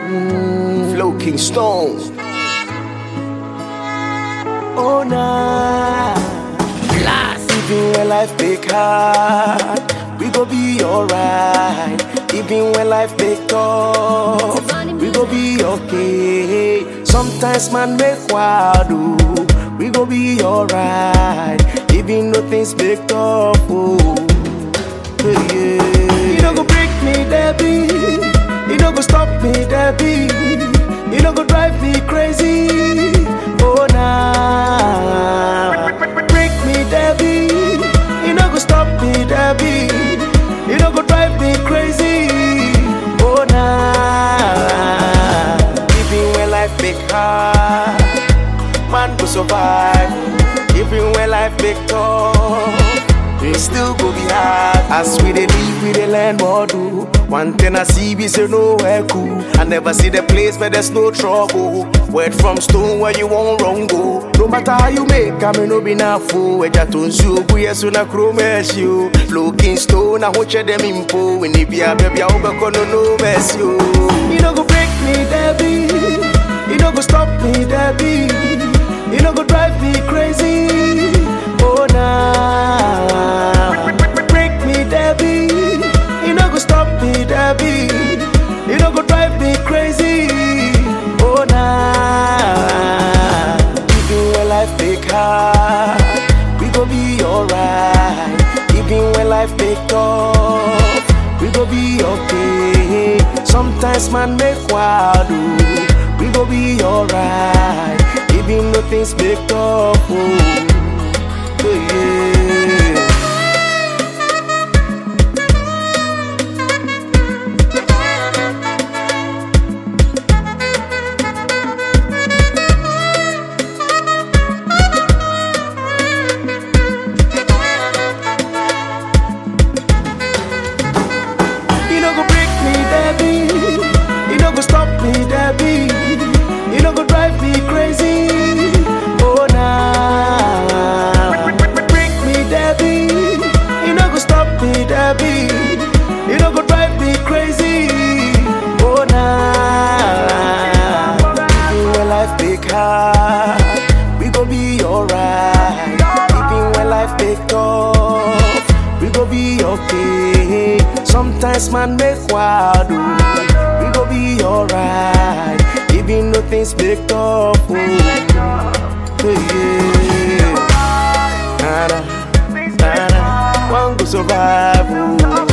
Mm, Flow King Stone. Oh nah. Blast. Even when life make hard, we go be alright. Even when life make tough, we go be okay. Sometimes man make wild, oh, we go be alright. Even though things make tough, oh. Yeah, yeah. You don't go break me, Debbie. You don't go stop me, Debbie. You don't go drive me crazy. Oh nah. Break me, Debbie. You don't go stop me, Debbie. You don't go drive me crazy. Oh nah. Even when life make hard, man go survive. Even when life make tough. It still go be hard As we dey live, we dey learn more do One thing I see be say nowhere cool I never see the place where there's no trouble Word from stone where you won't wrong go No matter how you make, I may no be na fool Eja to nsu ogu yesu na kuro mercy o Looking stone, I hoche them impo When it be a baby, I hope I no no mercy o You no go break me, Debbie You no go stop me, Debbie You no go drive me crazy Oh nah Break me, Debbie You no go stop me, Debbie You no go drive me crazy Oh nah Even when life make hard We go be alright Even when life make tough We go be okay Sometimes man make wild oh. We go be alright Even though things make tough oh. Oh, yeah. You no go break me, Debbie. You no go stop me, Debbie. You no go drive me crazy. Oh nah. Break me, Debbie. You no go stop me, Debbie. You no go drive me crazy. Oh nah. Even when life make hard, we go be alright. Even when life make tough, we go be okay. Sometimes man make wild, oh. we go be alright. Even though things make tough, oh. yeah. Nah, nah, nah, nah. One go survive, oh.